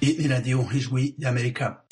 Hii ni Radio Ijwi ya Amerika.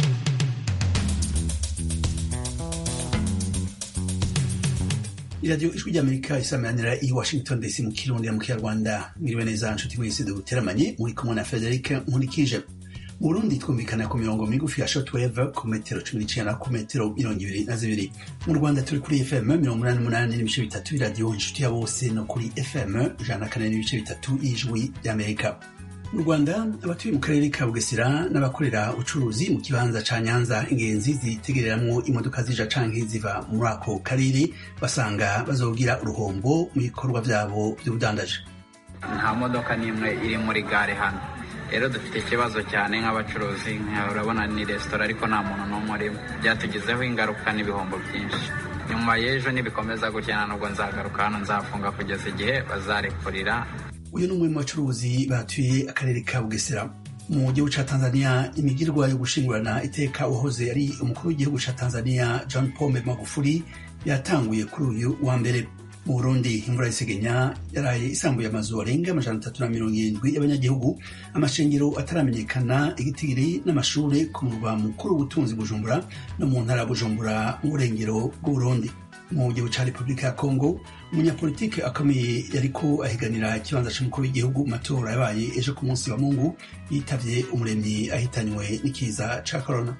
iradiyo ijwi ry'amerika isamanira i washington dc mu kirundi mu kinyarwanda mwiriwe neza nshuti mwese duteramanye muri kumwe na frederic nkurikije mu burundi twumvikana ku mirongo migufi ya shortwave ku metero cumi n'icenda ku metero mirongo ibiri na zibiri mu rwanda turi kuri fm mirongo umunani n'umunani n'ibice bitatu iradiyo inshuti ya bose no kuri fm ijana na kane n'ibice bitatu y'ijwi ry'amerika mu rwanda abatuye mu karere ka bugesera n'abakorera ubucuruzi mu kibanza ca nyanza ingenzi zitegereramwo imodoka zija canke ziva muri ako karere basanga bazogira uruhombo mu bikorwa vyabo vy'ubudandaji nta modoka n'imwe iri muri gare hano rero dufite ikibazo cyane nk'abacuruzi urabona ni resitora ariko nta muntu n'umwe urimo byatugizeho ingaruka n'ibihombo byinshi nyuma y'ejo nibikomeza gutya nubwo nzagaruka hano nzafunga kugeza igihe bazarekurira uyu ni umwe mu bacuruzi batuye akarere ka bugesera mu gihugu ca tanzania imigirwa yo gushingurana iteka uwahoze ari umukuru w'igihugu ca tanzania john pombe magufuri yatanguye kuri uyu wa mbere mu burundi imvura y'isegenya yaraye isambuye amazu arenga amajana atatu na mirongo irindwi y'abanyagihugu amashengero ataramenyekana igitigiri n'amashure ku murwa mukuru w'ubutunzi bujumbura no mu ntara ya bujumbura mu burengero bw'uburundi mu gihugu ca repubulika ya kongo umunyapolitike akomeye yariko ahiganira ikibanza c'umukuru w'igihugu mu matora yabaye ejo ku munsi wa mungu yitavye umuremyi ahitanywe n'ikiza ca korona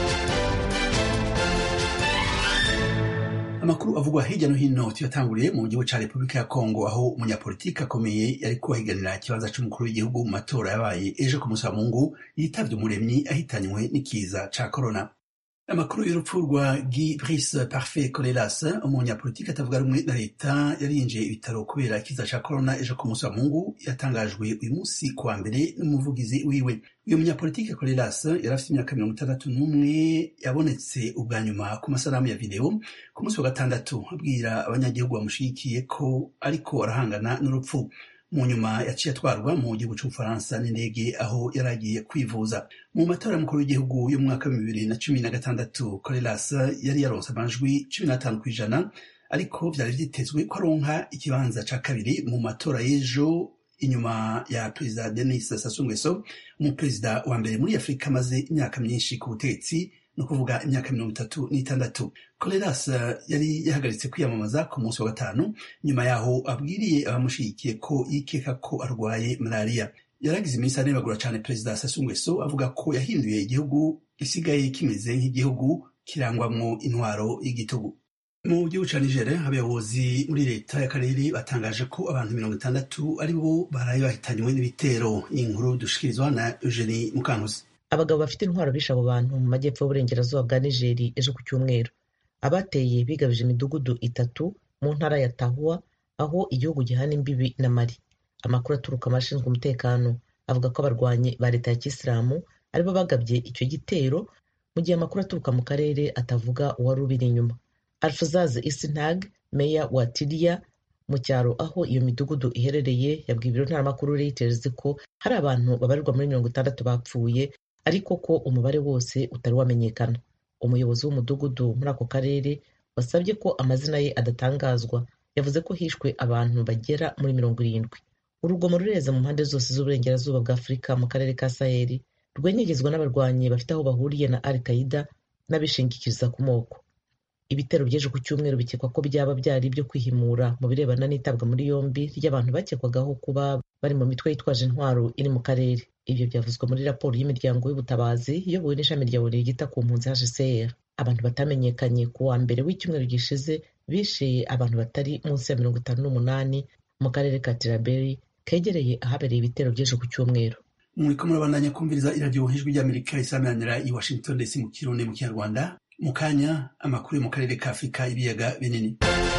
amakuru avugwa hirya no hino tuyatanguriye mu gihugu ca repubulika ya kongo aho umunyapolitike akomeye yariko ahiganira ikibanza c'umukuru w'igihugu mu matora yabaye ejo ku munsi wa mungu yitavye umuremyi ahitanywe n'ikiza ca korona amakuru y'urupfu rwa Guy Brice Parfait Colelas umunyapolitiki atavuga rumwe na leta yarinjiye ibitaro kubera ikiza ca corona ejo ku munsi wa mungu yatangajwe uyu munsi ku wa mbere n'umuvugizi wiwe uyu munyapolitiki Colelas yari afite imyaka mirongo itandatu n'umwe yabonetse ubwa nyuma ku masanamu ya video ku munsi wa gatandatu abwira abanyagihugu bamushigikiye ko ariko arahangana n'urupfu mu nyuma yaciye atwarwa mu gihugu c'ubufaransa n'indege aho yari agiye kwivuza mu matora y'umukuru w'igihugu y'umwaka wa bibiri na cumi na gatandatu corelas yari yaronse amajwi cumi n'atanu kw'ijana ariko vyari vyitezwe ko aronka ikibanza ca kabiri mu matora y'ejo inyuma ya perezida denis sassou nguesso umuperezida wa mbere muri afurika amaze imyaka myinshi ku butegetsi ni ukuvuga imyaka mirongo itatu n'itandatu coleras yari yahagaritse kwiyamamaza ku munsi wa gatanu nyuma yaho abwiriye abamushigikiye ko yikeka ko arwaye malariya yaragize iminsi anebagura cane perezida Sassou Nguesso avuga ko yahinduye igihugu gisigaye kimeze nk'igihugu kirangwamwo intwaro y'igitugu mu gihugu ca Niger abayobozi muri leta y'akarere batangaje ko abantu mirongo itandatu ari bo baraye bahitanywe n'ibitero inkuru dushikirizwa na Eugenie Mukankuzi abagabo bafite intwaro bishe abo bantu mu majyepfo y'uburengerazuba bwa nigeri ejo ku cyumweru abateye bigabije imidugudu itatu mu ntara ya tahuwa aho igihugu gihana imbibi na mari amakuru aturuka mu bashinzwe umutekano avuga ko abarwanyi ba leta ya kisilamu aribo bagabye icyo gitero mu gihe amakuru aturuka mu karere atavuga uwari ubiri inyuma alfuzaz isintag meya wa tiriya mu cyaro aho iyo midugudu iherereye yabwiye ibiro ntaramakuru reuters ko hari abantu babarirwa muri mirongo itandatu bapfuye ariko ko umubare wose utari wamenyekana umuyobozi w'umudugudu muri ako karere wasabye ko amazina ye adatangazwa yavuze ko hishwe abantu bagera muri mirongo irindwi urugomo rureza mu mpande zose z'uburengerazuba bwa afurika mu karere ka saheli rwenyegezwa n'abarwanyi bafite aho bahuriye na al qaida n'abishingikiriza ku moko ibitero by'ejo ku cyumweru bikekwa ko byaba byari ibyo kwihimura mu birebana n'itabwa muri yombi ry'abantu bakekwagaho kuba bari mu mitwe yitwaje intwaro iri mu karere ibyo byavuzwe muri raporo y'imiryango y'ubutabazi iyobowe n'ishami rya buri ryita ku mpunzi hcr abantu batamenyekanye ku wa mbere w'icyumweru gishize bishe abantu batari munsi ya mirongo itanu n'umunani mu karere ka tiraberi kegereye ahabereye ibitero by'ejo ku cyumweru muriko murabandanya kumviriza iradiyo ijwi ry'amerika isamanira i washington dc mu kirundi mu kinyarwanda mu kanya amakuru yo mu karere ka afurika ibiyaga binini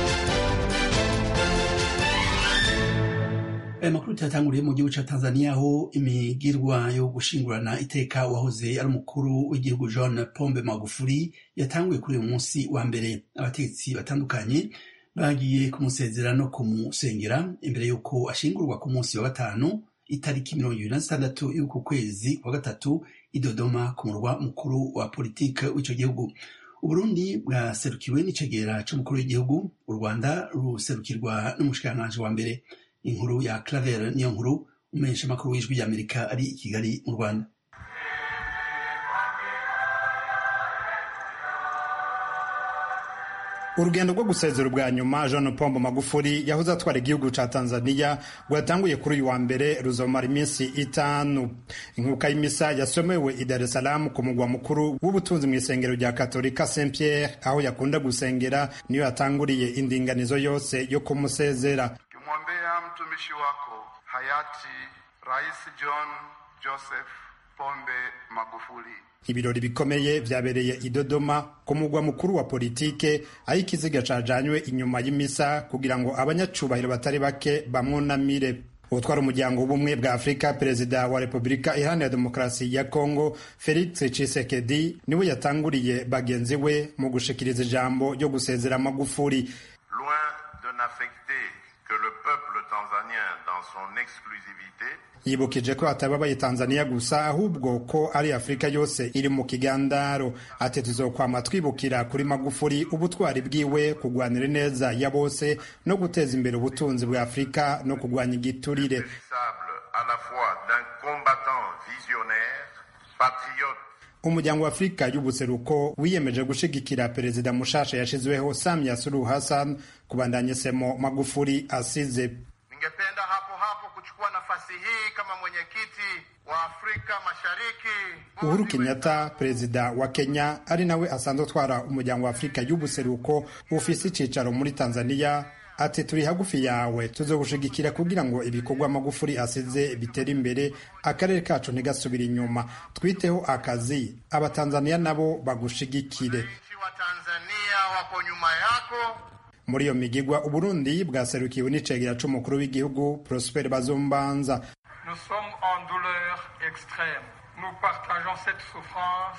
aya makuru tuyatanguriye mu gihugu ca tanzania aho imigirwa yo gushingurana iteka wahoze ari umukuru w'igihugu john pombe magufuri yatanguye kuri uyu munsi wa mbere abategetsi batandukanye bagiye kumusezera no kumusengera imbere y'uko ashingurwa ku munsi wa gatanu itariki mirongo ibiri na zitandatu y'uku kwezi kwa gatatu i dodoma ku murwa mukuru wa politike w'ico gihugu uburundi bwaserukiwe n'icegera c'umukuru w'igihugu u rwanda ruserukirwa n'umushikiranganji wa mbere inkuru ya claver niyo nkuru umumenyeshamakuru w'ijwi ry'amerika ari i kigali mu rwanda urugendo rwo gusezera ubwa nyuma jean pombo magufuri yahoze atwara igihugu ca tanzania rwatanguye kuri uyu wa mbere ruzomara iminsi itanu inkuka y'imisa yasomewe i dar es salaam ku mugwa mukuru w'ubutunzi mu isengero rya katolika saint pierre aho yakunda gusengera niyo yatanguriye indinganizo yose yo kumusezera kimwombea mtumishi wako hayati rais john joseph pombe magufuli ibirori bikomeye vyabereye i Dodoma ku mugwa mukuru wa politike aho ikiziga cajanywe inyuma y'imisa kugira ngo abanyacubahiro batari bake bamwunamire utwara umuryango w'ubumwe bwa afurika perezida wa repubulika iharanira demokarasi ya kongo felix tshisekedi niwe yatanguriye bagenzi we mu gushikiriza ijambo ryo gusezera magufuri loin de n'affecter que le peuple tanzanien dans son exclusivité yibukije ko atababaye tanzania gusa ahubwo ko ari afurika yose iri mu kigandaro ati tuzokwama twibukira kuri magufuri ubutwari bwiwe kugwanira neza ya bose no guteza imbere ubutunzi bwa afurika no kugwanya igiturire sable à la fois d'un combattant visionnaire patriote umuryango wa afurika y'ubuseruko wiyemeje gushigikira perezida mushasha yashizweho samia suluhu hassan kubandanya semo magufuri asize ningependa hapo hapo kuchukua nafasi hii kama mwenyekiti wa afrika mashariki uhuru kenyatta perezida wa kenya ari nawe asanzwe atwara umuryango wa afurika y'ubuseruko ufise icicaro muri tanzania ati turi hagufi yawe tuzogushigikira kugira ngo ibikorwa magufuri asize bitere imbere akarere kacu ntigasubire inyuma twiteho akazi abatanzaniya nabo bagushigikire Wananchi wa tanzania wako nyuma yako muri iyo migigwa uburundi bwaserukiwe n'icegera c'umukuru w'igihugu prosper bazombanza Nous sommes en douleur extrême. Nous partageons cette souffrance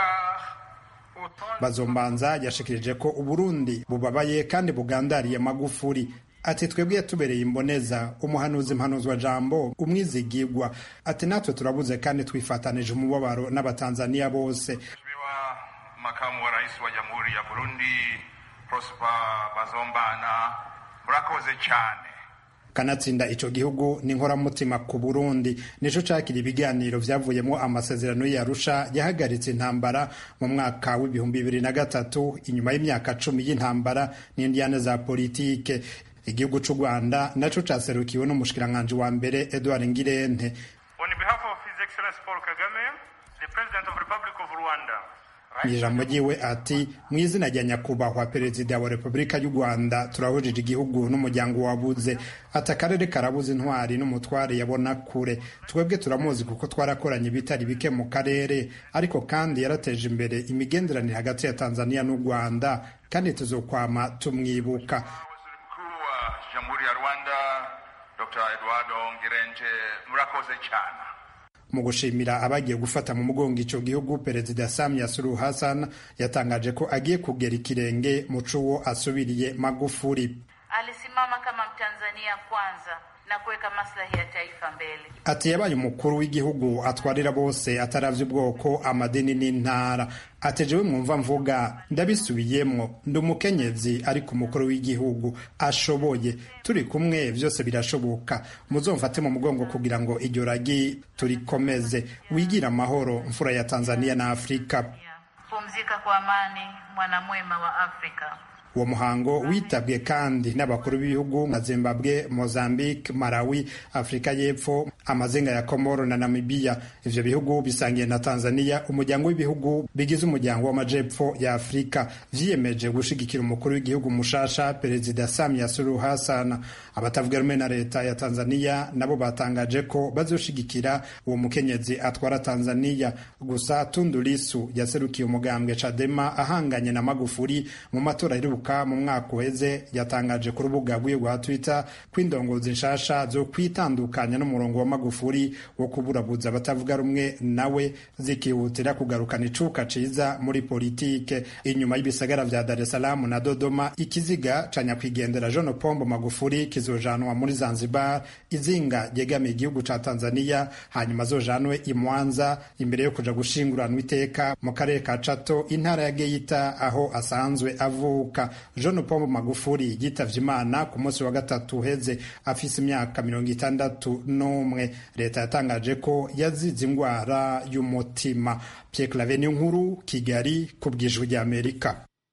car autant bazombanza yashikirije ko uburundi bubabaye kandi bugandariye magufuri ati twebwe yatubereye imboneza umuhanuzi mpanuzwa jambo umwizigigwa ati natwe turabuze kandi twifatanije umubabaro n'abatanzaniya bose Mheshimiwa Makamu wa Rais wa Jamhuri ya Burundi Prosper Bazombana murakoze cyane kanatsinda ico gihugu ni nkoramutima ku burundi nico cakira ibiganiro vyavuyemo amasezerano y'arusha yahagaritse intambara mu mwaka w'ibihumbi bibiri na gatatu inyuma y'imyaka cumi y'intambara n'indiyane za politike igihugu c'u rwanda naco caserukiwe n'umushikiranganji wa mbere edward ngirente On behalf of His Excellency Paul Kagame the President of Republic of Rwanda mu ijambo ryiwe ati mu izina rya nyakubahwa perezida wa repubulika y'u rwanda turahurije igihugu n'umuryango wabuze ati akarere karabuze intwari n'umutware yabona kure twebwe turamuzi kuko twarakoranye ibitari bike mu karere ariko kandi yarateje imbere imigenderanire hagati ya tanzania n'u rwanda kandi tuzokwama tumwibuka Waziri Mkuu wa Jamhuri ya Rwanda Dr. Eduardo Ngirente murakoze cyane mu gushimira abagiye gufata mu mugongo ico gihugu perezida samia suluhu hassan yatangaje ko agiye kugera ikirenge mu cuwo asubiriye magufuri Alisimama kama Mtanzania kwanza na kuweka maslahi ya taifa mbele. ati yabaye umukuru w'igihugu atwarira bose ataravye ubwoko amadini n'intara ati jewe mwumva mvuga ndabisubiyemwo ndi umukenyezi ariko umukuru w'igihugu ashoboye turi kumwe vyose birashoboka muzomfate mu mugongo kugira ngo iryo ragi turikomeze wigira amahoro mfura ya tanzania na afurika Pumzika kwa amani, mwanamwema wa Afrika. uwo muhango witabwe kandi n'abakuru b'ibihugu nka zimbabwe mozambique malawi afurika y'epfo amazinga ya komoro na namibiya ivyo bihugu bisangiye na tanzania umuryango w'ibihugu bigize umuryango w'amajepfo ya afurika vyiyemeje gushigikira umukuru w'igihugu mushasha perezida samia suluhu hassan abatavuga rumwe na leta ya tanzania nabo batangaje ko bazoshigikira uwo mukenyezi atwara tanzania gusa tundu lisu yaserukiye umugambwe cadema ahanganye na magufuri mu matora aheruka mu mwaka uheze yatangaje ku rubuga rwiwe rwa twitter ko indongozi nshasha zo kwitandukanya n'umurongo wa magufuri wo kuburabuza abatavuga rumwe nawe zikihutira kugarukana icuka ciza muri politike inyuma y'ibisagara vya dar es salaam na dodoma ikiziga ca nyakwigendera john pombo magufuri kizojanwa muri zanzibar izinga ryegamiye igihugu ca tanzania hanyuma zojanwe i mwanza imbere yo kuja gushinguranwa iteka mu karere ka cato intara ya geita aho asanzwe avuka john pombo magufuri yitavye imana ku munsi wa gatatu uheze afise imyaka mirongo itandatu n'umwe leta yatangaje ko yazize ingwara y'umutima pierre clave nkuru kigali ku bwijwi ry'amerika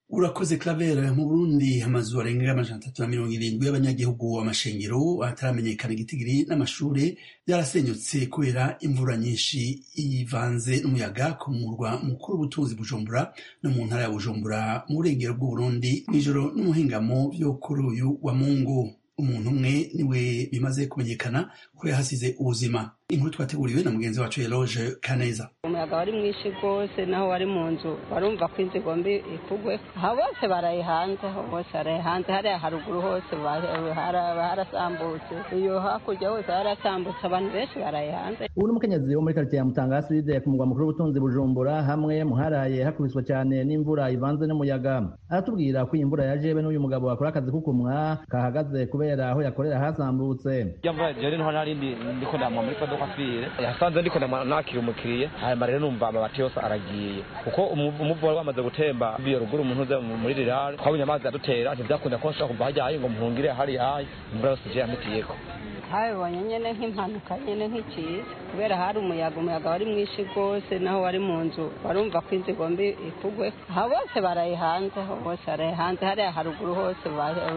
urakoze claver mu burundi amazu arenga amajana atatu na mirongo irindwi y'abanyagihugu amashengero ataramenyekana igitigiri n'amashure byarasenyutse kubera imvura nyinshi ivanze n'umuyaga ku murwa mukuru w'ubutunzi bujumbura no mu ntara ya bujumbura mu burengero bw'uburundi mw'ijoro n'umuhingamo vyo kuri uyu wa mungu umuntu umwe niwe bimaze kumenyekana ko yahasize ubuzima inkuru twateguriwe na mugenzi wacu eloge kaneza umuyaga wari mwinshi rwose naho wari mu nzu barumva ko inzu igomba ikugwe aha bose baraye hanze bose baraye hanze hariya haruguru hose harasambutse iyo hakurya hose harasambutse abantu benshi baraye hanze ubu ni umukenyezi wo muri karitsiye ya mutanga aside ku mugwa mukuru w'ubutunzi bujumbura hamwe muharaye hakubiswe cyane n'imvura ivanze n'umuyaga aratubwira ko iyi mvura yaje be n'uyu mugabo akora akazi k'ukumwa kahagaze kubera aho yakorera hasambutse iyo mvura jewe niho narindi ndiko ndamwa muri modoka fire yasanze ndiko nakira umukiriya hanyuma rero numva amabati yose aragiye kuko umuvu wari wamaze gutemba biyo ruguru umuntu uze muri rirare twabonye amazi adutera ntivyakunda ko nshobora kuva hajya hayi ngo muhungire hari hayi imvura yose je yampitiyeko habibonye nyene nk'impanuka nyene nk'ikiza kubera hari umuyaga umuyaga wari mwinshi rwose naho wari mu nzu barumva ko inzu igomba ikugwe aha bose baraye hanze bose baraye hanze hariya haruguru hose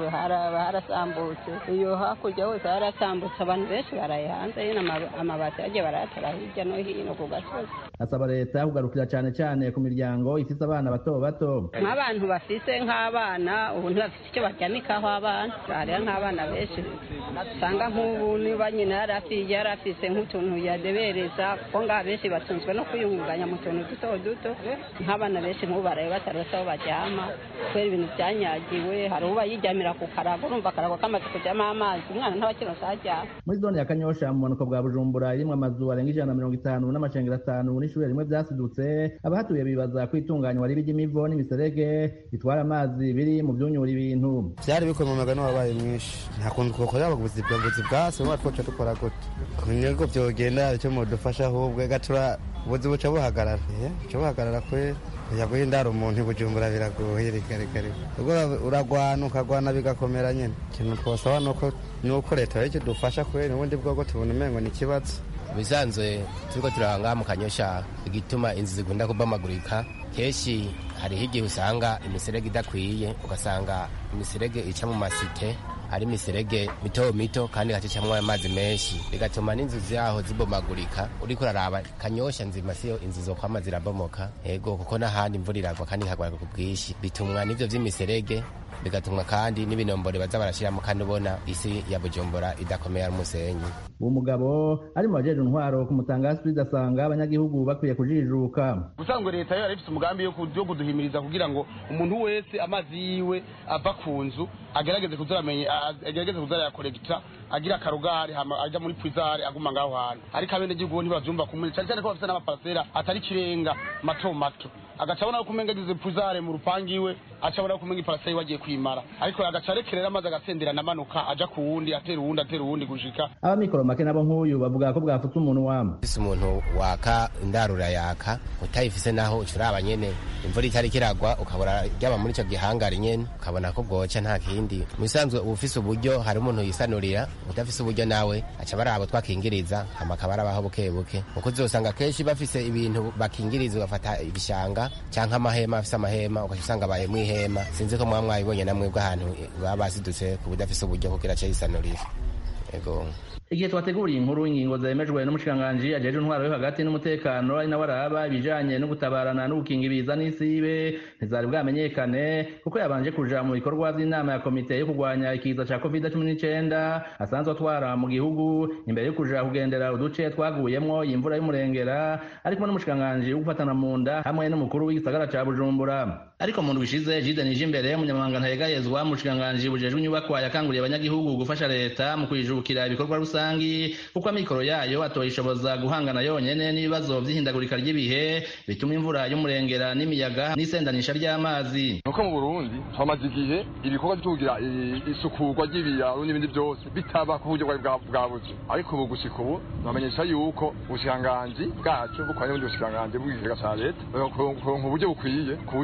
harasambutse iyo hakurya hose harasambutse abantu benshi baraye hanze nyine amabati yagiye barayatara hirya no hino ku gasozi asaba leta kugarukira cyane cyane ku miryango ifise abana bato bato nk'abantu bafise nk'abana ubu ntibafite icyo baryamikaho abana hariya nk'abana benshi usanga nk'ubu niba nyina yarafiye yarafise nk'utuntu yadebereza kuko ngaha benshi batunzwe no kwiyungunganya mu tuntu duto duto nk'abana benshi nk'ubu baraye batarose aho baryama kubera ibintu byanyagiwe hari uba yiryamira ku karago urumva akarago kamaze kujyamo amazi umwana ntabakironse aho aryama muri zone ya kanyosha mu bumanuko bwa bujumbura irimwo amazu arenga ijana na mirongo itanu n'amashengero atanu n'ishure rimwe vyasidutse abahatuye bibaza ko itunganywa ribi ry'imivo n'imiserege bitwara amazi biri mu vyunyura ibintu vyari bikomeye umugani wabaye mwinshi nta kuntu twokorera abaguzi bwabuzi bwase mwa twoca dukora gute kunyego vyogenda icyo mudufasha ahubwo gatura ubuzi buca buhagarara buca buhagarara kwera yaguye indaro umuntu ibujumbura biragoye rikarekare ubwo uragwana ukagwana bigakomera nyene ikintu twosaba nuko leta y'icyo dufasha kwera ubundi bwogo tubona umengo ni ikibazo bisanzwe turiko turanga mu kanyosha igituma inzu zigunda kubamagurika kenshi hariho igihe usanga imiserege idakwiye ugasanga imiserege ica mu masite ari imiserege mito mito kandi igacicamwo amazi menshi bigatuma n'inzu zaho zibomagurika uriko uraraba kanyosha nzima siyo inzu zokwama zirabomoka ego kuko n'ahandi imvura iragwa kandi ikagwa ku bwinshi bitumwa n'ivyo vy'imiserege bigatumwa kandi n'ibinombore baza barashiramo kandi ubona isi ya bujumbura idakomeye ari umusenyi uwo mugabo ari mu bajeje intwaro ku mutangasi asanga abanyagihugu bakwiye kujijuka ubusanzwe leta yo yarifise umugambi yo kuduhimiriza kugira ngo umuntu wese amazi yiwe ava ku nzu agerageze kuzaramenye agerageze kuzarayakoregita agira akarugari hama aja muri pwizare aguma ngaho hantu ariko abenegihugu ntibavyumva kumwe cane cane ko bafise n'amaparasera atari kirenga mato mato agaca abona ko umenga agize pwizare mu rupangu iwe aca abona ko umenga iparasera iwe agiye kwimara ariko agaca arekerera amazi agasenderana amanuka aja ku wundi atera uwundi atera uwundi gushika abamikoro make nabo nk'uyu bavuga ko bwafutse umuntu wama ufise umuntu waka indarura yaka utayifise naho ucuraba nyene imvura itari kiragwa ukabura ryaba muri ico gihangari nyene ukabona ko bwoca nta kindi mubisanzwe uba ufise uburyo hari umuntu yisanurira udafise uburyo nawe aca baraba twakingiriza hama akaba arabaho buke buke kuko uzosanga kenshi bafise ibintu bakingiriza ugafata ibishanga canke amahema afise amahema ugaca usanga abaye mw'ihema sinzi ko mwaba mwabibonye namwe bw'ahantu baba basidutse ku budafise uburyo kugira aca yisanurira ego igihe twateguriye inkuru ingingo zemejwe n'umushikiranganji ajeje intwaro yo hagati n'umutekano ari nawe araba ibijanye no gutabarana no gukinga ibiza n'isibe ntizari bwamenyekane kuko yabanje kuja mu bikorwa vy'inama ya komite yo kurwanya ikiza ca covid cumi n'icenda asanzwe atwara mu gihugu imbere yo kuja kugendera uduce twaguyemwo iyi mvura y'umurengera ari kumwe n'umushikiranganji wo gufatana mu nda hamwe n'umukuru w'igisagara ca bujumbura ariko mu ndwi ishize jide nije imbere umunyamabanga ntayegayezwa mu bushikiranganji bujejwe inyubakwa yakanguriye abanyagihugu gufasha leta mu kwijukira ibikorwa rusangi kuko amikoro yayo atoyishoboza guhangana yonyene n'ibibazo vy'ihindagurika ry'ibihe bituma imvura y'umurengera n'imiyaga n'isendanisha ry'amazi nuko mu burundi hamaze igihe ibikorwa vyo kugira isukurwa ry'ibiraro n'ibindi vyose bitaba ku buryo bwabuze ariko ubu gushika ubu bamenyesha yuko ubushikiranganji bwacu bukoranye n'ubundi bushikiranganji bw'ikigega ca leta kuronka uburyo bukwiye ku buryo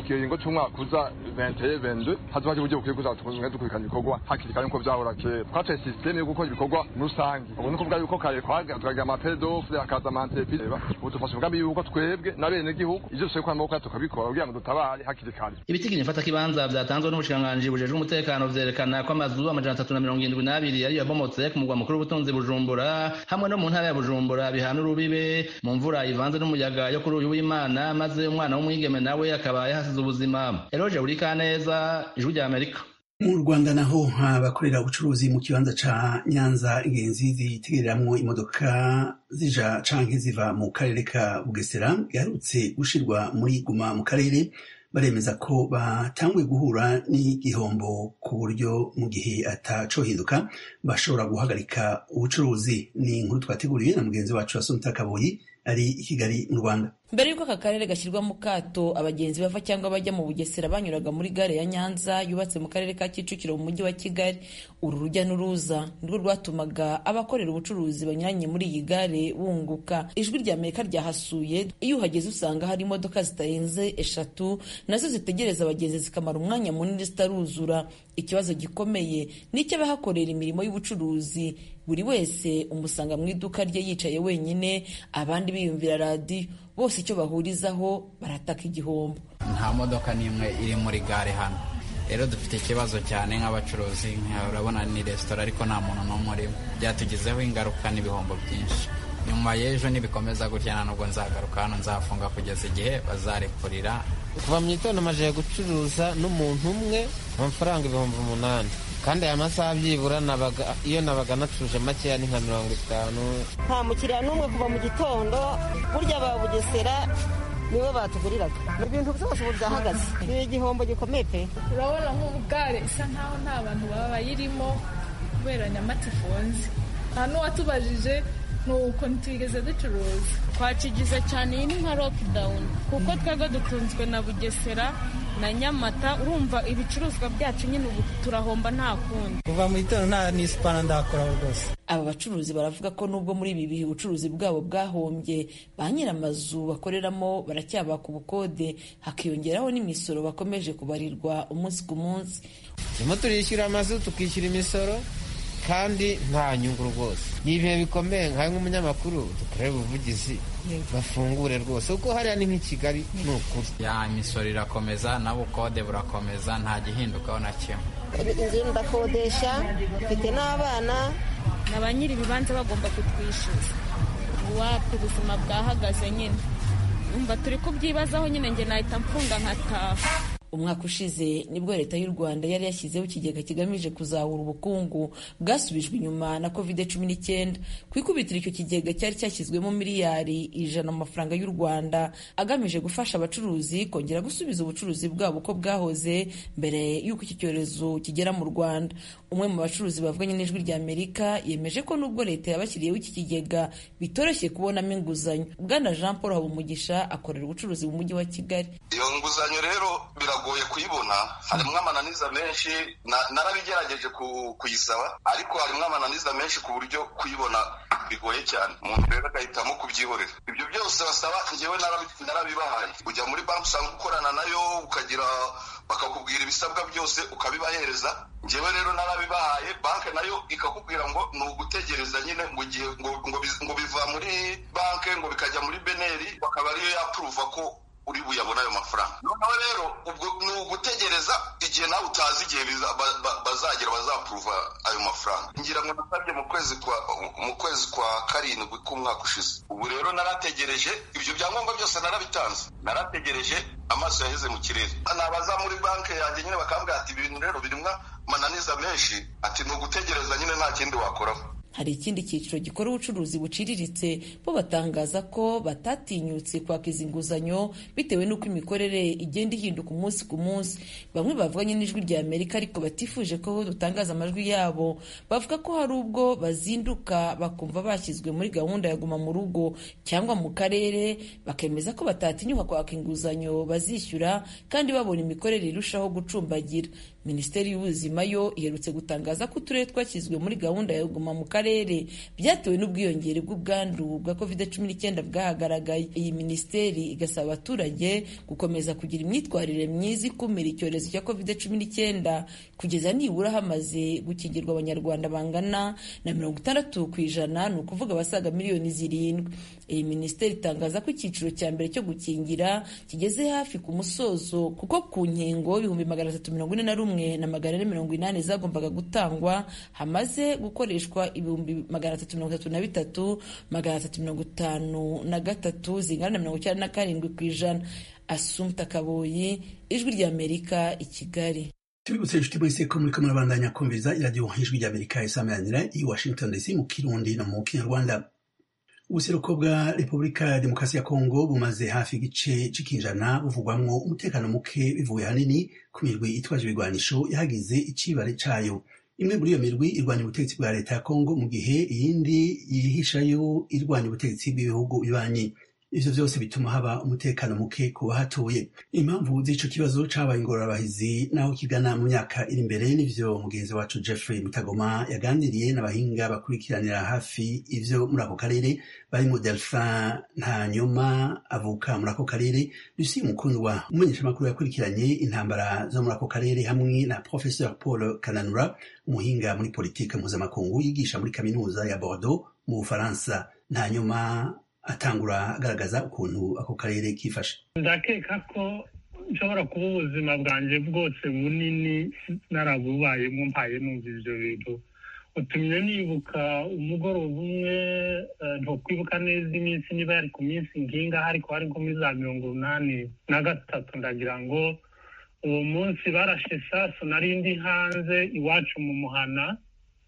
kiringo c'umwaka uza 21 hazoba hari uburyo bukwiye kuza tukunze dukurikirana ibikorwa hakiri kare nkuko vyahora kera twacaye systeme yo gukora ibikorwa rusange ubu ni kuvuga yuko kare tukagira amapedofle akaza amantepi ubu dufashe umugambi yuko twebwe na bene gihugu ivyo dushoboye gukora amaboko tukabikora kugira ngo dutabare hakiri kare ibitigiri mfata kibanza vyatanzwe n'ubushikiranganji bujejwe umutekano vyerekana ko amazu amajana atatu na mirongo indwi n'abiri yari yabomotse ku mugwa mukuru w'ubutunzi bujumbura hamwe no mu ntara ya bujumbura bihana urubibe mu mvura ivanze n'umuyaga yo kuri uyu w'imana maze umwana w'umwigeme nawe akaba yahasize ubuzima eroje burikaneza ijwi rya amerika mu rwanda naho abakorera ubucuruzi mu kibanza ca nyanza ingenzi zitegereramwo imodoka zija canke ziva mu karere ka bugesera giherutse gushirwa muri guma mu karere baremeza ko batanguye guhura n'igihombo ku buryo mu gihe atacohinduka bashobora guhagarika ubucuruzi ni inkuru twateguriwe na mugenzi wacu wasumta kaboyi ari i kigali mu rwanda mbere y'uko aka karere gashyirwa mu kato abagenzi bava cyangwa bajya mu bugesera banyuraga muri gare ya nyanza yubatse mu karere ka kicukiro mu mujyi wa kigali uru rujya n'uruza nirwo rwatumaga abakorera ubucuruzi banyuranye muri iyi gare bunguka ijwi rya amerika ryahasuye iyo uhageze usanga hari imodoka zitarenze eshatu nazo zitegereza abagenzi zikamara umwanya munini zitaruzura ikibazo gikomeye ni icy'abahakorera imirimo y'ubucuruzi buri wese umusanga mu iduka rye yicaye wenyine abandi biyumvira radiyo bose icyo bahurizaho barataka igihombo nta modoka n'imwe iri muri gare hano rero dufite ikibazo cyane nk'abacuruzi urabona ni resitora ariko nta muntu n'umwe urimo byatugizeho ingaruka n'ibihombo byinshi nyuma y'ejo nibikomeza gutya nubwo nzagaruka hano nzafunga kugeza igihe bazarekurira kuva mu gitondo amajije gucuruza n'umuntu umwe amafaranga ibihumbi umunani kandi aya masaha byibura iyo nabaga nacuruje makeya ni nka mirongo itanu nta mukiriya n'umwe kuva mu gitondo burya ba bugesera nibo batuguriraga ibintu byose ubu byahagaze ni igihombo gikomeye pe urabona nk'ubu gare isa nkaho nta bantu baba bayirimo kubera nyamata ifunze nta n'uwatubajije nuko ntitwigeze ducuruza twakigize cyane iyi ni nka lokidawuni kuko twebwe dutunzwe na bugesera na nyamata urumva ibicuruzwa byacu nyine ubu turahomba nta kundi kuva mu gitondo nta n'isipana ndakoraho rwose aba bacuruzi baravuga ko nubwo muri ibi bihe ubucuruzi bwabo bwahombye ba nyir'amazu bakoreramo baracyabaka ubukode hakiyongeraho n'imisoro bakomeje kubarirwa umunsi ku munsi turimo turishyura amazu tukishyura imisoro kandi nta nyungu rwose ni ibihe bikomeye nkawe nk'umunyamakuru dukorera ubuvugizi bafungure rwose kuko hariya ni nk'i kigali ni ukuri ya imisoro irakomeza n'ubukode burakomeza nta gihindukaho na kimwe inzu ndakodesha mfite n'abana na ba nyiri ibibanza bagomba kutwishyuza wapi ubuzima bwahagaze nyine umva turi kubyibazaho nyine njye nahita mfunga nkataha umwaka ushize nibwo leta y'u rwanda yari yashyizeho ikigega kigamije kuzahura ubukungu bwasubijwe inyuma na covid cumi n'icyenda ku ikubitiro icyo kigega cyari cyashyizwemo miliyari ijana mu mafaranga y'u rwanda agamije gufasha abacuruzi kongera gusubiza ubucuruzi bwabo uko bwahoze mbere y'uko iki cyorezo kigera mu rwanda umwe mu bacuruzi bavuganye n'ijwi rya amerika yemeje ko nubwo leta yabashyiriyeho iki kigega bitoroshye kubonamo inguzanyo bwana jean paul habumugisha akorera ubucuruzi mu mujyi wa kigali iyo nguzanyo rero biragoye kuyibona harimo amananiza menshi narabigerageje kuyisaba ariko harimo amananiza menshi ku buryo kuyibona bigoye cyane umuntu rero agahitamo kubyihorera ibyo byose basaba ngewe narabibahaye ujya muri banki usanga ukorana nayo ukagira bakakubwira ibisabwa byose ukabibahereza ngewe rero narabibahaye banki nayo ikakubwira ngo ni ugutegereza nyine ngo igihe ngo biva muri banki ngo bikajya muri beneri bakaba ariyo yapuruva ko uri buyabona ayo mafaranga noneho rero ubwo ni ugutegereza igihe nawe utazi igihe bazagera bazapuruva ayo mafaranga ngira ngo nasabye mu kwezi kwa mu kwezi kwa karindwi k'umwaka ushize ubu rero narategereje ibyo byangombwa byose narabitanze narategereje amaso yaheze mu kirere nabaza muri banki yanjye nyine bakambwira ati ibintu rero birimo amananiza menshi ati ni ugutegereza nyine nta kindi wakoraho hari ikindi cyiciro gikora ubucuruzi buciriritse bo batangaza ko batatinyutse kwaka izi nguzanyo bitewe n'uko imikorere igenda ihinduka umunsi ku munsi bamwe bavuganye n'ijwi rya amerika ariko batifuje ko dutangaza amajwi yabo bavuga ko hari ubwo bazinduka bakumva bashyizwe muri gahunda ya guma mu rugo cyangwa mu karere bakemeza ko batatinyuka kwaka inguzanyo bazishyura kandi babona imikorere irushaho gucumbagira minisiteri y'ubuzima yo iherutse gutangaza ko uturere twashyizwe muri gahunda ya guma mu karere karere byatewe n'ubwiyongere bw'ubwandu bwa covid cumi n'icyenda bwahagaragaye iyi minisiteri igasaba abaturage gukomeza kugira imyitwarire myiza ikumira icyorezo cya covid cumi n'icyenda kugeza nibura hamaze gukingirwa abanyarwanda bangana na mirongo itandatu ku ijana ni ukuvuga abasaga miliyoni zirindwi iyi minisiteri itangaza ko icyiciro cya mbere cyo gukingira kigeze hafi ku musozo kuko ku nkingo ibihumbi magana atatu mirongo ine na rumwe na magana ane mirongo inani zagombaga gutangwa hamaze gukoreshwa ibihumbi magana atatu mirongo itatu na bitatu magana atatu mirongo itanu na gatatu zingana na mirongo icyenda na karindwi ku ijana asumta kaboyi ijwi ry'amerika i kigali tubibutse inshuti mwese ko muriko murabandanya kumviriza iradiyo ijwi ry'amerika isameranira i washington dc mu kirundi no mu kinyarwanda ubuseruko bwa repubulika ya demokarasi ya kongo bumaze hafi igice c'ikinjana buvugwamwo umutekano muke bivuye hanini ku mirwi itwaje ibigwanisho yahagize icibare cayo imwe muri iyo mirwi irwanya ubutegetsi bwa leta ya kongo mu gihe iyindi yihishayo irwanya ubutegetsi bw'ibihugu bibanyi ivyo vyose bituma haba umutekano muke ku bahatuye impamvu z'ico kibazo cabaye ingorabahizi naho kigana mu myaka iri imbere n'ivyo mugenzi wacu jeffrey mutagoma yaganiriye n'abahinga bakurikiranira hafi ivyo muri ako karere barimo delphin ntanyuma avuka muri ako karere lucie mukundwa umumenyeshamakuru yakurikiranye intambara zo muri ako karere hamwe na professeur paul kananura umuhinga muri politike mpuzamakungu yigisha muri kaminuza ya bordeaux mu bufaransa ntanyuma atangura agaragaza ukuntu ako karere kifashe ndakeka ko nshobora kuba ubuzima bwanjye bwose bunini narabubayemo mpaye numva ibyo bintu utumye nibuka umugoroba umwe ntukwibuka neza iminsi niba yari ku minsi nginga ariko hari nko muri za mirongo inani na gatatu ndagira ngo uwo munsi barashe sasu nari ndi hanze iwacu mu muhana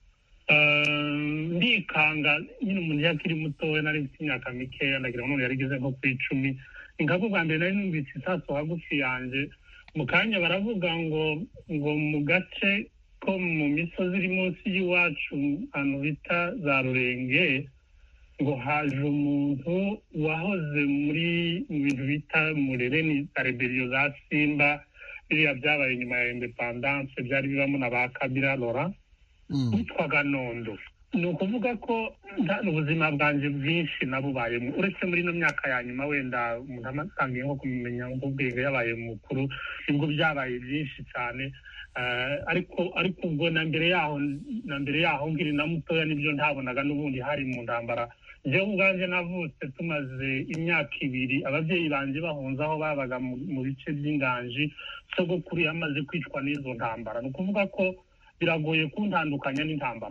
ndikanga nyine umuntu iyo akiri mutoya nari mfite imyaka mikeya ndagira ngo none yarigeze nko ku icumi ingabo bwa mbere nari numvise isasu hagufi yanjye mu kanya baravuga ngo ngo mu gace ko mu misozi iri munsi y'iwacu ahantu bita za rurenge ngo haje umuntu wahoze muri mu bintu bita murere ni za reberiyo za simba biriya byabaye nyuma ya indepandanse byari bibamo na ba kabira lora witwaga nondo ni ukuvuga ko ubuzima bwanjye bwinshi nabubayemo uretse muri ino myaka ya nyuma wenda umuntu amatangiye nko kumenya nk'ubwenge yabaye mukuru nibwo byabaye byinshi cyane ariko ariko ubwo na mbere yaho na mbere yaho nkiri na mutoya nibyo ntabonaga n'ubundi hari mu ntambara njyewe ubwanjye navutse tumaze imyaka ibiri ababyeyi banjye bahunze aho babaga mu bice by'inganji sogokuru yamaze kwicwa n'izo ntambara ni ukuvuga ko biragoye kuntandukanya n'intambara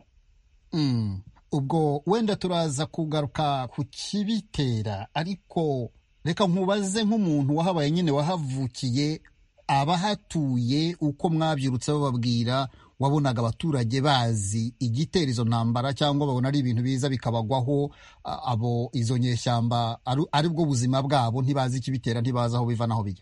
ubwo wenda turaza kugaruka ku kibitera ariko reka nkubaze nk'umuntu wahabaye nyine wahavukiye abahatuye uko mwabyirutse bababwira wabonaga abaturage bazi igitera izo ntambara cyangwa babona ari ibintu biza bikabagwaho abo izo nyeshyamba ari bwo buzima bwabo ntibazi ikibitera ntibazi aho biva n'aho bijya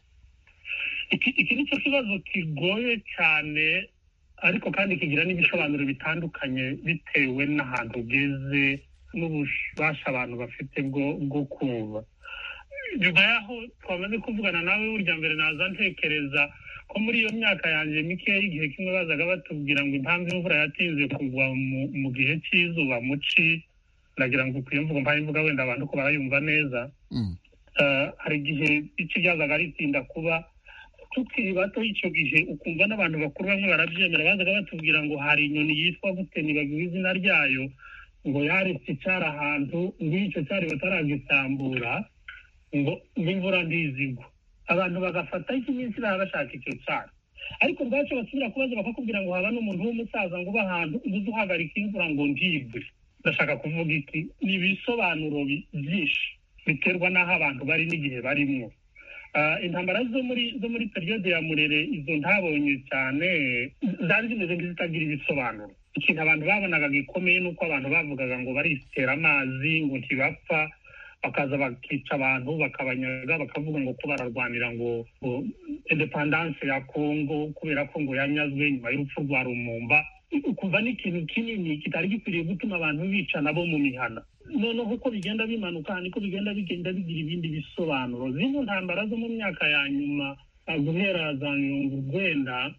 iki ni cyo kibazo kigoye cyane ariko kandi kigira n'ibisobanuro bitandukanye bitewe n'ahantu ugeze n'ububasha abantu bafite bwo kumva nyuma y'aho twamaze kuvugana nawe burya mbere naza ntekereza ko muri iyo myaka yanjye mikeya igihe kimwe bazaga batubwira ngo impamvu imvura yatinze kugwa mu gihe cy'izuba mu ci ndagira ngo ukwiye mvugo mpaye imvuga wenda abantu ko barayumva neza hari igihe ici ryazaga ritinda kuba tukiri bato icyo gihe ukumva n'abantu bakuru bamwe barabyemera bazaga batubwira ngo hari inyoni yitwa gute nibagiwe izina ryayo ngo yaretse icyari ahantu ng'icyo cyari bataragisambura ngo n'imvura ntizigwa abantu bagafata iminsi baba bashaka icyo cyari ariko ubwacyo basubira kubaza bakakubwira ngo haba n'umuntu w'umusaza ngo uba ahantu ubuze uhagarika imvura ngo ntigwe ndashaka kuvuga iki ni ibisobanuro byinshi biterwa n'aho abantu bari n'igihe barimo intambara zo muri zo muri periyode ya murere izo ntabonye cyane zari zimeze nk'izitagira ibisobanuro ikintu abantu babonaga gikomeye ni uko abantu bavugaga ngo baritera amazi ngo ntibapfa bakaza bakica abantu bakabanyaga bakavuga ngo ko bararwanira ngo indepandanse ya kongo kubera ko ngo yanyazwe nyuma y'urupfu rwa rumumba ukumva ni ikintu kinini kitari gikwiriye gutuma abantu bicana bo mu mihana noneho uko bigenda bimanuka niko bigenda bigenda bigira ibindi bisobanuro zino ntambara zo mu myaka ya nyuma guhera za mirongo urwenda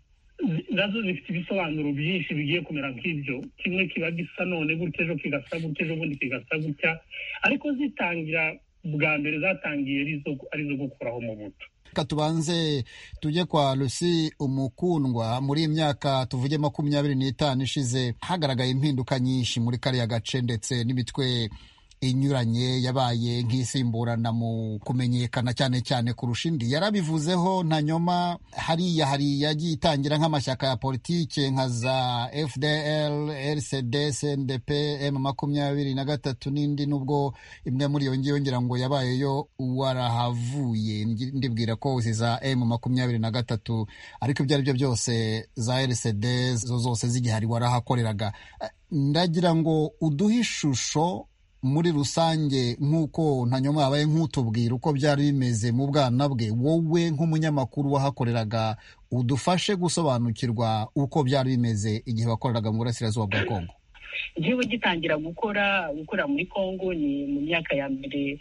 nazo zifite ibisobanuro byinshi bigiye kumera nk'ibyo kimwe kiba gisa none gutya ejo kigasa gutya ejo bundi kigasa gutya ariko zitangira bwa mbere zatangiye ari izo gukuraho mu buto reka tubanze tujye kwa rusi umukundwa muri iyi myaka tuvuge makumyabiri n'itanu ishize hagaragaye impinduka nyinshi muri kariya gace ndetse n'imitwe inyuranye yabaye nk'isimburana mu kumenyekana cyane cyane kurusha indi yarabivuzeho nta nyoma hariya hari yagiye itangira nk'amashyaka ya politike nka za fdl rcd cndp m makumyabiri na gatatu n'indi nubwo imwe muri iyo ngiyo ngira ngo yabayeyo warahavuye ndibwira ko izi za m makumyabiri na gatatu ariko ibyo ari byo byose za rcd zo zose zigihari warahakoreraga ndagira ngo uduhe ishusho muri rusange nk'uko ntanyuma yabaye nk'utubwira uko byari bimeze mu bwana bwe wowe nk'umunyamakuru wahakoreraga udufashe gusobanukirwa uko byari bimeze igihe wakoreraga mu burasirazuba bwa kongo njyewe gitangira gukora gukora muri congo ni mu myaka ya mbere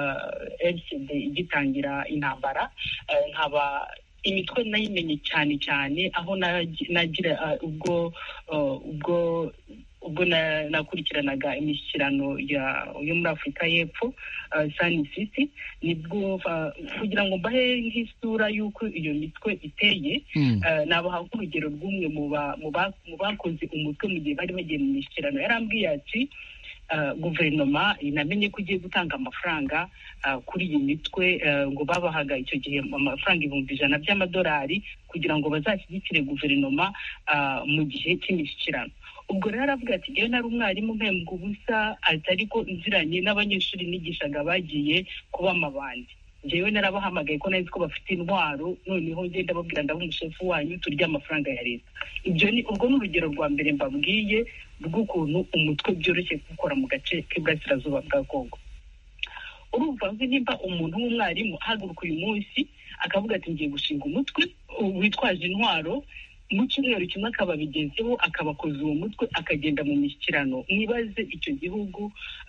lcd igitangira intambara nkaba imitwe nayimenye cyane cyane aho nagira ubwo ubwo ubwo nakurikiranaga imishyikirano yo muri afurika y'epfo sani sisi nibwo kugira ngo mbahe nk'isura y'uko iyo mitwe iteye nabaha nk'urugero rw'umwe mu bakoze umutwe mu gihe bari bagiye mu mishyikirano yarambwiye ati guverinoma inamenye ko ugiye gutanga amafaranga kuri iyi mitwe ngo babahaga icyo gihe amafaranga ibihumbi ijana by'amadolari kugira ngo bazashyigikire guverinoma mu gihe cy'imishyikirano ubwo rero aravuga ati ngewe nari umwarimu mpembwa ubusa ati ariko nziranye n'abanyeshuri nigishaga bagiye kuba amabandi ngewe narabahamagaye ko nari ko bafite intwaro noneho ngenda babwira ndaba umushefu wanyu turya amafaranga ya leta ibyo ni ubwo ni urugero rwa mbere mbabwiye rw'ukuntu umutwe byoroshye gukora mu gace k'iburasirazuba bwa kongo urumva nzi nimba umuntu w'umwarimu ahaguruka uyu munsi akavuga ati ngiye gushinga umutwe witwaje intwaro mu cyumweru kimwe akaba abigezeho akabakoza uwo mutwe akagenda mu mishyikirano mwibaze icyo gihugu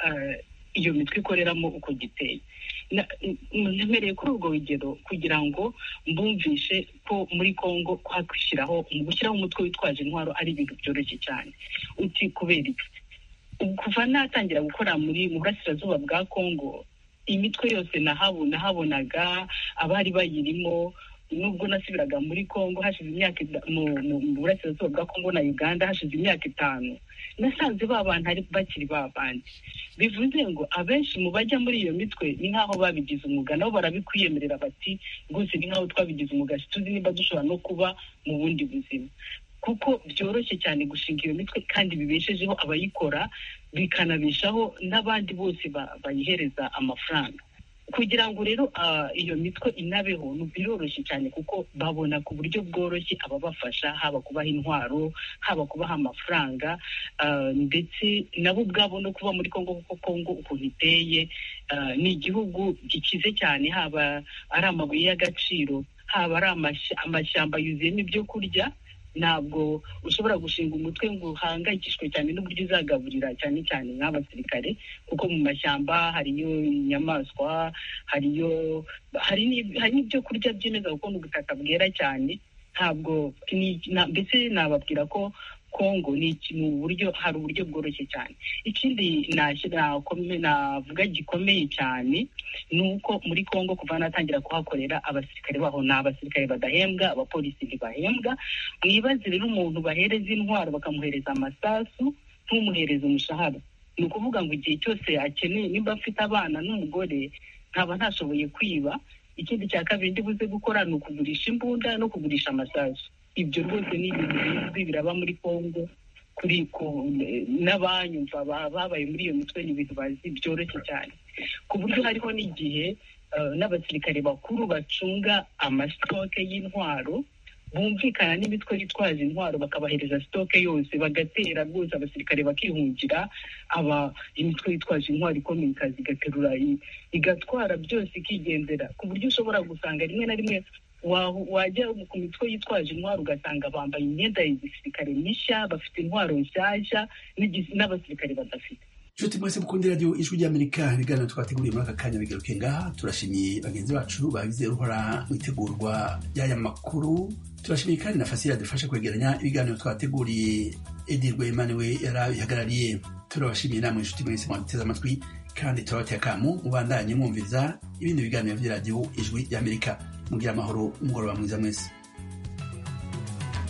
iyo mitwe ikoreramo uko giteye ntemereye kuri urwo rugero kugira ngo mbumvishe ko muri congo kwakwishyiraho mu gushyiraho umutwe witwaje intwaro ari ibintu byoroshye cyane uti kubera iki kuva natangira gukora muri mu burasirazuba bwa congo imitwe yose nahabonaga abari bayirimo nubwo nasubiraga muri congo hashize imyaka mu burasirazuba bwa congo na uganda hashize imyaka itanu nasanze ba bantu ari bakiri ba bandi bivuze ngo abenshi mu bajya muri iyo mitwe ni nk'aho babigize umwuga nabo barabikwiyemerera bati rwose ni nk'aho twabigize umwuga tuzi niba dushobora no kuba mu bundi buzima kuko byoroshye cyane gushinga iyo mitwe kandi bibeshejeho abayikora bikanabeshaho n'abandi bose bayihereza amafaranga kugira ngo rero iyo mitwe inabeho biroroshye cyane kuko babona ku buryo bworoshye ababafasha haba kubaha intwaro haba kubaha amafaranga ndetse nabo ubwabo no kuba muri congo kuko congo ukuntu iteye ni igihugu gikize cyane haba ari amabuye y'agaciro haba ari amashyamba yuzuyemo ibyo kurya ntabwo ushobora gushinga umutwe ngo uhangayikishwe cyane n'uburyo uzagaburira cyane cyane nk'abasirikare kuko mu mashyamba hariyo inyamaswa hariyo hari n'ibyo kurya byemeza kuko ni ubutaka bwera cyane ntabwo mbese nababwira ko kongo ni mu buryo hari uburyo bworoshye cyane ikindi navuga gikomeye cyane ni uko muri kongo kuva natangira kuhakorera abasirikare baho ni abasirikare badahembwa abapolisi ntibahembwa mwibaze rero umuntu bahereza intwaro bakamuhereza amasasu ntumuhereze umushahara ni ukuvuga ngo igihe cyose akeneye nimba afite abana n'umugore nkaba ntashoboye kwiba ikindi cya kabiri ndi buze gukora ni ukugurisha imbunda no kugurisha amasasu ibyo rwose ni ibintu bizwi biraba muri congo kuri n'abanyumva babaye muri iyo mitwe ni ibintu bazi byoroshye cyane ku buryo hariho n'igihe n'abasirikare bakuru bacunga amasitoke y'intwaro bumvikana n'imitwe yitwaje intwaro bakabahereza sitoke yose bagatera rwose abasirikare bakihungira aba imitwe yitwaje intwaro ikomeye ikaza igaterura igatwara byose ikigendera ku buryo ushobora gusanga rimwe na rimwe wajya ku mitwe yitwaje intwaro ugasanga bambaye imyenda ya gisirikare mishya bafite intwaro nshyashya n'abasirikare badafite nshuti mwese mukunda radiyo ijwi ry'amerika ibiganiro twateguriye muri aka kanya bigaruke ngaha turashimiye bagenzi bacu bagize uruhora mu itegurwa ry'aya makuru turashimiye kandi na fasira dufasha kwegeranya ibiganiro twateguriye edi rwemane we yarabihagarariye turabashimiye namwe inshuti mwese mwaduteze amatwi kandi turabateye akamu mubandanye mwumviriza ibindi biganiro by'iradiyo ijwi ry'amerika mugira amahoro umugoroba mwiza mwese